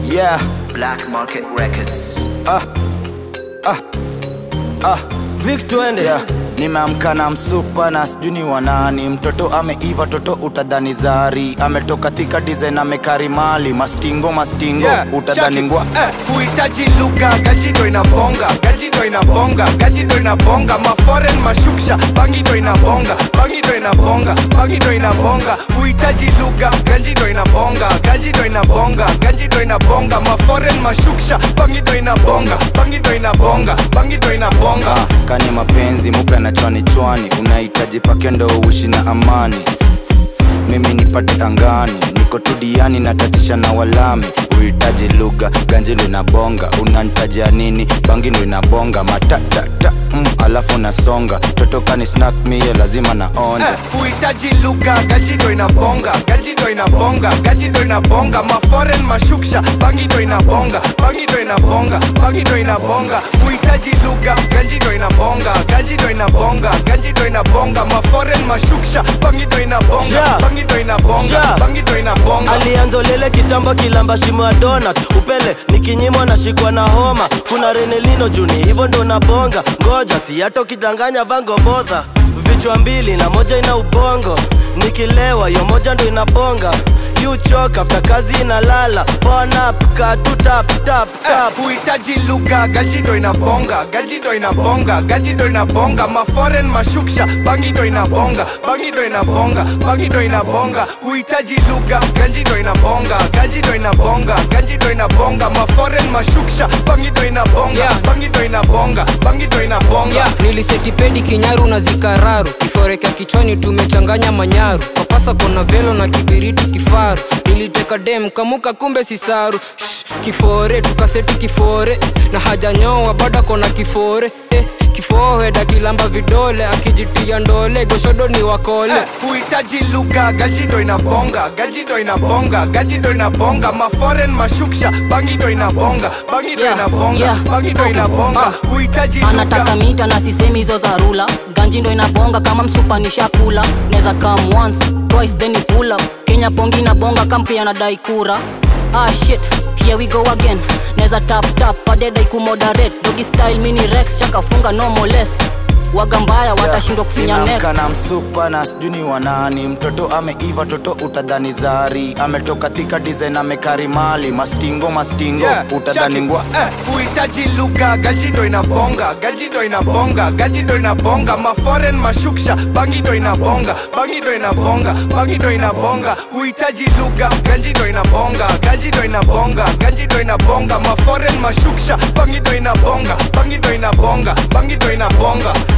yeah Black Market Records. Vic twende yeah. nimeamka na msupa na sijui ni wanani mtoto ameiva toto utadhani zari ametoka thika design amekari mali mastingo mastingo Yeah, utadhani check it. ngwa Eh, huhitaji lugha gajido inabonga gajido inabonga gajido inabonga maforen mashuksha bangido inabonga bangido inabonga bangido inabonga huhitaji lugha gajido inabonga gajido inabonga gajido inabonga maforen mashuksha bangido inabonga bangido inabonga bangido inabonga kani mapenzi mupe na chwani chwani unahitaji pake ndo uishi na amani mimi nipate angani niko tudiani natatisha na walami uhitaji lugha ganji ndo inabonga unantajia nini bangi ndo inabonga matatata mm, alafu nasonga totokani snack mie lazima naonja Eh, huhitaji lugha gajido inabonga gajido inabonga gajido inabonga maforen mashuksha bangido inabonga bangido inabonga bangido inabonga huhitaji lugha gajido inabonga gajido inabonga gajido inabonga maforen mashuksha bangido inabonga Yeah. bangido inabonga Yeah. bangido inabonga alianza lele kitambo kilamba shimo ya donut upele nikinyimwa nashikwa na homa kuna renelino juni hivyo ndo nabonga ngoja si hata ukidanganya vango bodha vichwa mbili na moja ina ubongo nikilewa yo moja ndo inabonga yuchoka afta kazi inalala ponap katutap tap tap huhitaji lugha gajido inabonga gajido inabonga gajido inabonga maforen mashuksha bangido inabonga bangido inabonga bangido inabonga huhitaji lugha gajido inabonga gajido inabonga gajido inabonga maforen mashuksha bangido inabonga Yeah. bangido inabonga bangido inabonga yeah. nilisetipendi kinyaru na zikararu kiforeka kichwani tumechanganya manyaru papasa kona velo na kibiriti kifaru niliteka dem kamuka kumbe sisaru Shh, kifore tukaseti kifore na hajanyoa bado kona kifore eh, kifoheda kilamba vidole akijitia ndole goshodo ni wakole Eh, huhitaji lugha gajido inabonga gajido inabonga gajido inabonga maforen mashuksha bangido inabonga bangido Yeah, inabonga yeah, bangido spoken. inabonga Ah. huhitaji anataka lugha mita na sisemi hizo za rula ganji ndo inabonga kama msupa nishakula neza come once twice then you pull up kenya pongi na bonga kampi anadai kura ah shit here we go again neza tap tap adeda ikumoderate dogi style mini rex chakafunga no more less waga mbaya watashindwa kufinya next Nimeamka na msupa na sijui ni wanani mtoto ameiva toto utadhani zari ametoka thika design amekari mali mastingo mastingo Yeah, utadhani check it. ngwa Eh, huhitaji lugha gajido inabonga gajido inabonga gajido inabonga maforen mashuksha bangido inabonga bangido inabonga bangido inabonga huhitaji lugha gajido inabonga gajido inabonga gajido inabonga maforen mashuksha bangido inabonga bangido inabonga bangido inabonga